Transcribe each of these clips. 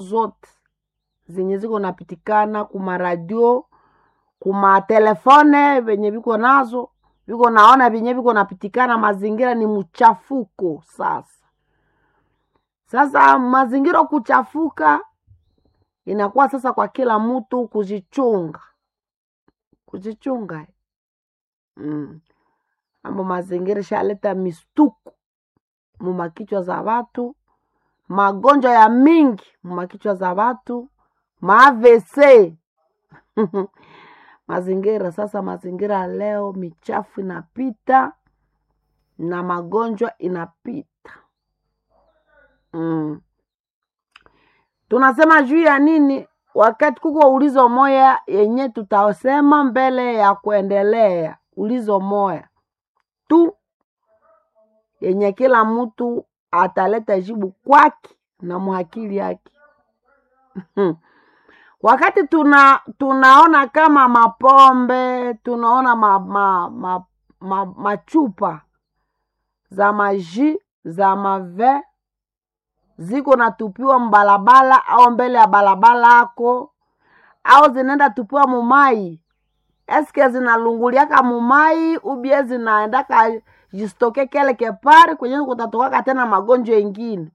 zote zenye ziko napitikana kuma radio kuma telefone venye viko nazo viko naona venye viko napitikana, mazingira ni mchafuko. Sasa sasa mazingira kuchafuka, inakuwa sasa kwa kila mtu kujichunga, kujichunga mm. Ambo mazingira shaleta mistuku mumakichwa za watu, magonjwa ya mingi mumakichwa za watu, maavese mazingira sasa, mazingira leo michafu inapita na magonjwa inapita mm. Tunasema juu ya nini? Wakati kuko ulizo moya yenye tutasema mbele ya kuendelea, ulizo moya tu yenye kila mtu ataleta jibu kwake na muhakili yake wakati tuna tunaona kama mapombe tunaona ma, ma, ma, ma, machupa za maji za mave ziko natupiwa mbalabala au mbele ya balabala ako au zinaenda tupiwa mumai, eske zinalunguliaka mumai ubie zinaendaka jistoke kele kepari kwenye kutatokaka tena magonjwa ingine.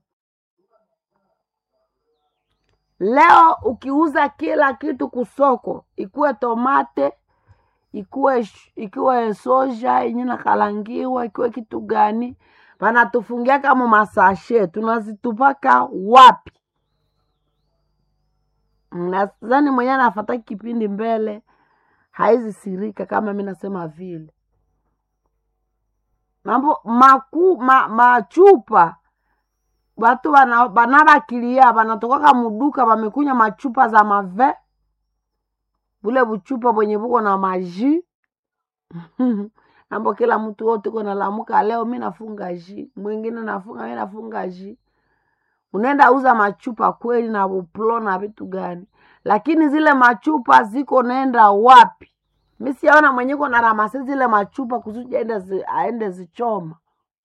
Leo ukiuza kila kitu kusoko, ikuwe tomate, ikuwe ikuwe soja yenye nakalangiwa, ikuwe kitu gani, vanatufungiaka mu masashe, tunazitupaka wapi? Nadhani mwenye anafata kipindi mbele haizi sirika kama mi nasema vile mambo maku ma, machupa watu banabakilia banatokaka muduka wamekunya machupa za mave bule buchupa bwenye buko na maji ambo kila mtu wote uko nalamuka leo mi nafunga ji mwingine nafunga mi nafunga ji unaenda uza machupa kweli na buplo na vitu gani lakini zile machupa ziko naenda wapi mi siaona mwenye ko na ramasi zile machupa kusudi aende zi, aende zichoma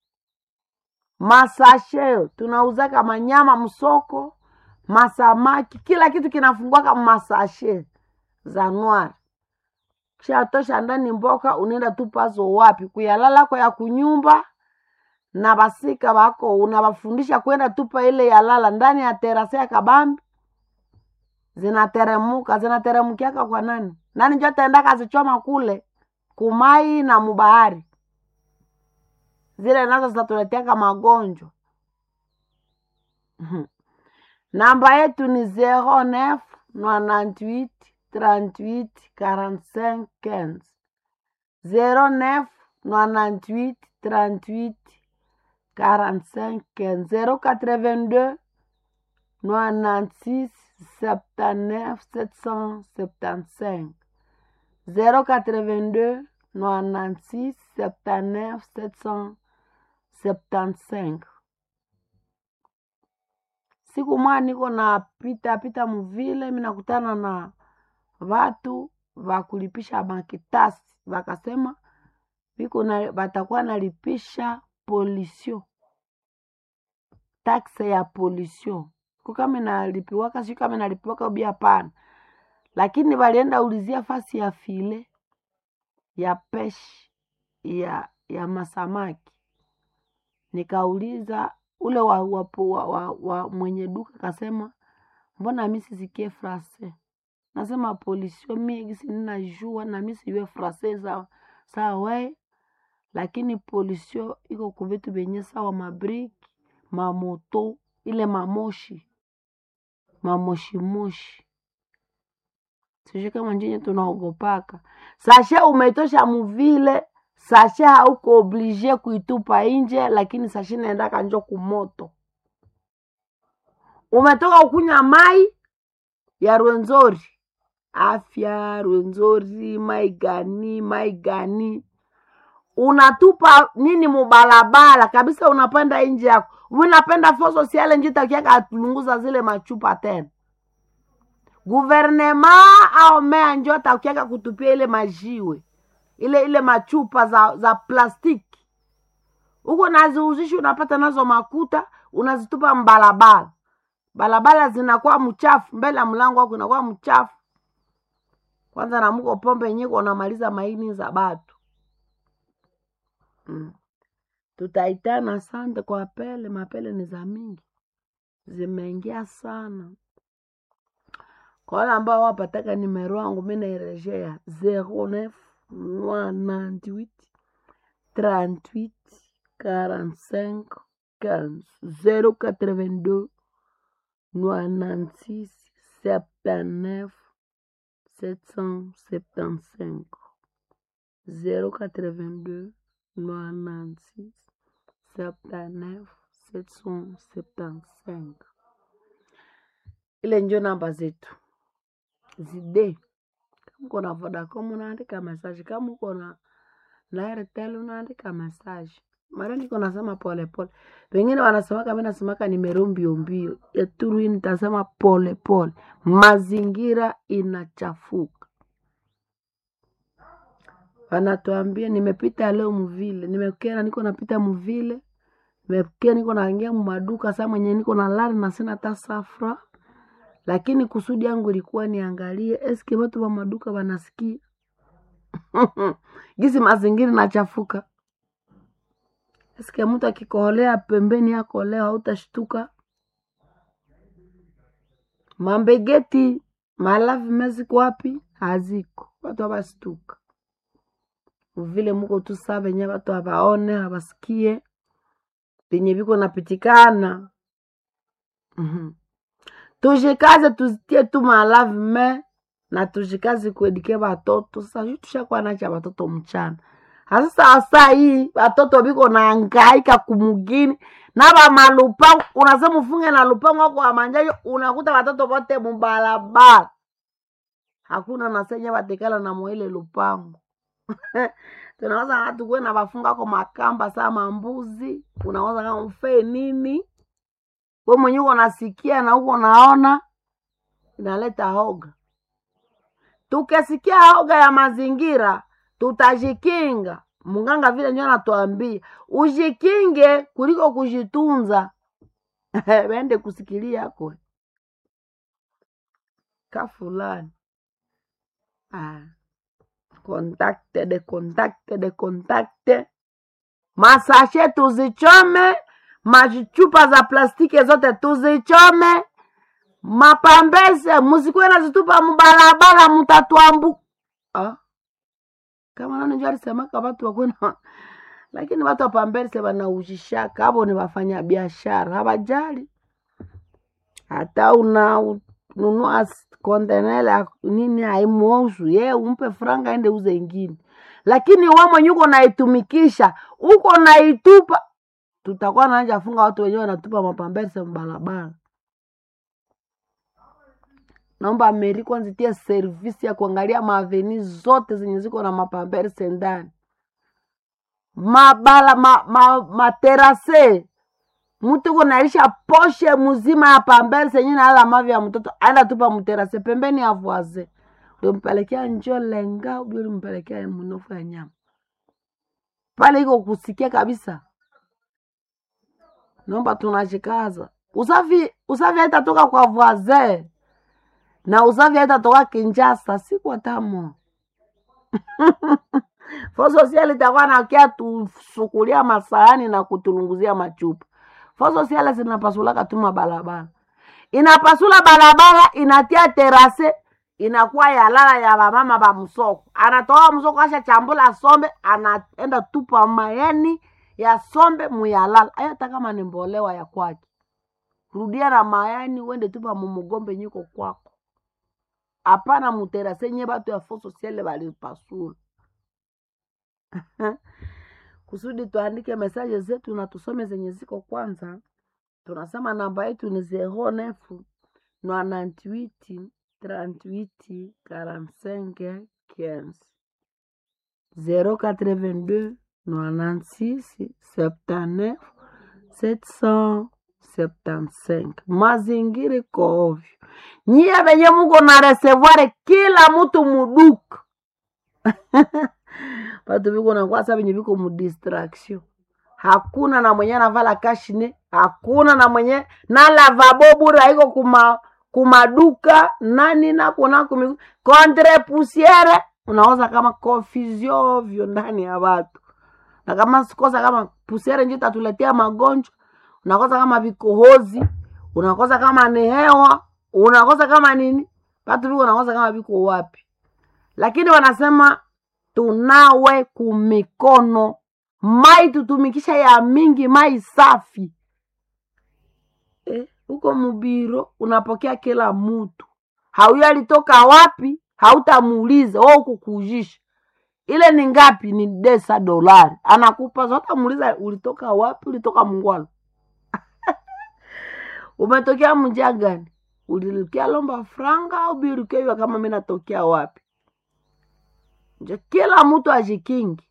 masasheo tunauzaka manyama msoko masamaki kila kitu kinafungwaka masashe za nwari kishatosha ndani mboka unaenda tupazo wapi kuyalalako ya kunyumba na basika bako unabafundisha kwenda tupa ile yalala ndani ya terase ya kabambi zinateremuka zinateremukiaka kwa nani nani njo taenda kazichoma kule kumai na mubahari zile nazo zitatuleteaka magonjwa namba yetu ni 09 98 38 45 15 09 98 38 45 15 082 96 79 775 082 96 79 775 siku mwa niko na pita pita muvile minakutana na vatu vakulipisha makitasi vakasema viko na vatakuwa nalipisha polisio takse ya polisio ko kama inalipiwaka siu kama inalipiwaka ubi hapana lakini walienda ulizia fasi ya file ya peshi ya ya masamaki nikauliza ule wa, wa, wa, wa, wa mwenye duka kasema mbona mi sisikie frase nasema polisio mi gisi ninajua na mi sijue frase za saa we lakini polisio iko kuvitu vyenye sawa mabriki mamoto ile mamoshi mamoshimoshi sijui kama njinye tunaogopaka sashe umetosha muvile sashe hauko oblige kuitupa nje lakini sashe naendaka njo kumoto umetoka ukunywa mai ya rwenzori afya rwenzori mai gani mai gani unatupa nini mubalabala kabisa unapanda nje yako unapenda fo sosiale njitakiaka atulunguza zile machupa tena guvernema au mea njo atakiaka kutupia ile majiwe ile ile machupa za za plastiki huko naziuzishi unapata nazo makuta unazitupa mbalabala balabala zinakuwa mchafu mbele ya mlango wako inakuwa mchafu kwanza namuko pombe yenyewe unamaliza maini za batu mm. tutaitana sante kwa pele mapele ni za mingi zimeingia sana kwa wale ambao wapataka nimero wangu mi nairejea 09 98 38 45 15 082 96 79 775 082 96 79 775 ile njo namba zetu zide kama uko na vodacom unaandika message kama uko na na airtel unaandika message mara niko nasema polepole wengine wanasemaka mi nasemaka nimero mbio mbio ya turu hii nitasema pole pole mazingira inachafuka wanatuambia nimepita leo mvile nimekena niko napita mvile nimekia niko naingia mumaduka saa mwenye niko na lari na sina hata safra lakini kusudi yangu ilikuwa niangalie eske watu wa maduka wanasikia gisi mazingira nachafuka eske mtu akikoholea pembeni yako leo hautashtuka mambegeti malavi meziko wapi haziko watu hawastuka vile muko tu saa venye watu hawaone hawasikie venye viko napitikana mm-hmm. tujikaze tuzitie tu malavi me na tujikaze kuedike watoto sasa juu tushakuwa nacha watoto mchana hasasa saa hii watoto biko naangaika kumugini na bamalupango unasema ufunge na lupango wako wamanjayo unakuta watoto wote mubalabala hakuna nasenye batekala na mwele lupango tunaweza hatu kuwe na bafunga ko makamba saa mambuzi unaweza kama mfee nini we mwenye uko nasikia na uko naona inaleta hoga tukisikia hoga ya mazingira tutajikinga munganga vile ndio anatuambia ujikinge kuliko kujitunza wende kusikilia kwe ka fulani ah. kontakte de kontakte de kontakte masashe tuzichome machupa za plastiki zote tuzichome mapambese musikuwe nazitupa mubalabala mutatuambu ah? kama nani njo alisemaka watu wakwena lakini watu wapambese wanaujishaka avo ni wafanya biashara hawajali hata una nunua kontenela nini haimuosu ye umpe franga ende uze ingine lakini we mwenye uko naitumikisha uko naitupa tutakuwa naanja funga watu wenyewe wanatupa mapambese mbalabala naomba Ameri kwanza itie servisi ya kuangalia maaveni zote zenye ziko na mapamberse ndani mabala ma, ma, materase mtu kunalisha poshe mzima ya pamberse yenye naala mavi ya mtoto aenda tupa mterase pembeni ya voise ulimpelekea njo lenga ubi ulimpelekea mnofu ya nyama pale iko kusikia kabisa naomba tunashikaza usafi usafi haitatoka kwa voisin na usafi haitatoka Kinshasa siku tamo fo sosiali itakuwa nakia tusukulia masahani na kutulunguzia machupa fo sosiali zinapasulaka tu mabalabala inapasula balabala inatia terase inakuwa yalala ya bamama ba msoko anatoa msoko asha chambula sombe anaenda tupa mayani ya sombe muyalala ayo hata kama ni mbolewa ya kwake rudia na mayani uende tupa mumugombe nyiko kwako hapana muterase nye batu ya fo sosiale balipasula kusudi tuandike mesaje zetu na tusome zenye ziko kwanza tunasema namba yetu ni zero nefu nwanantwiti trantwiti karansenke quinze zero quatre-vingt-deux nwanantsisi septanef sept cent septancinq mazingira iko ovyo nyie venye muko na resevoir kila mutu muduka batu viko nakwasa venye viko mudistraction hakuna na mwenye anavala kashine hakuna na mwenye na lavabo bure haiko kuma kumaduka nani nakuna kumi contre pusiere unaoza kama confusion ovyo ndani ya watu na kama sikosa kama pusiere njo itatuletea magonjwa unakosa kama vikohozi unakosa kama ni hewa unakosa kama nini watu viko unakosa kama viko wapi lakini wanasema tunawe kumikono mai tutumikisha ya mingi mai safi eh, huko mubiro unapokea kila mtu hauyo alitoka wapi hautamuuliza o kukujisha ile ni ngapi ni desa dolari anakupa zotamuuliza ulitoka wapi ulitoka mungwalo umetokea mja gani ulirukia lomba franga au birukeiwa kama mi natokea wapi njo kila mtu ajikingi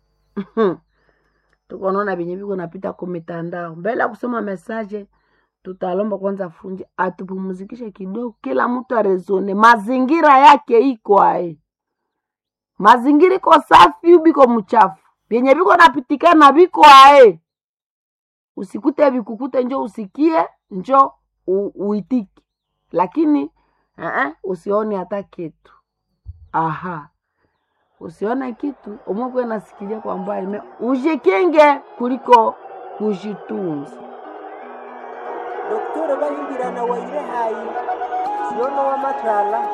tukonaona venye viko napita ku mitandao mbele ya kusoma mesaje tutalomba kwanza funji atupumzikishe kidogo kila mtu arezone mazingira yake iko ae mazingira iko safi biko mchafu vyenye viko napitikana viko ae usikute vikukute njo usikie njo u, uitiki lakini uh-uh, usione hata kitu aha usione kitu umwekwe nasikilia kwa mbali me ujikinge kuliko kujitunza doktore bahingirana waire hayi siyono wamatala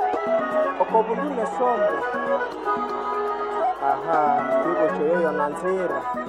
okobulune sombo aha twibocho yoyo na nzira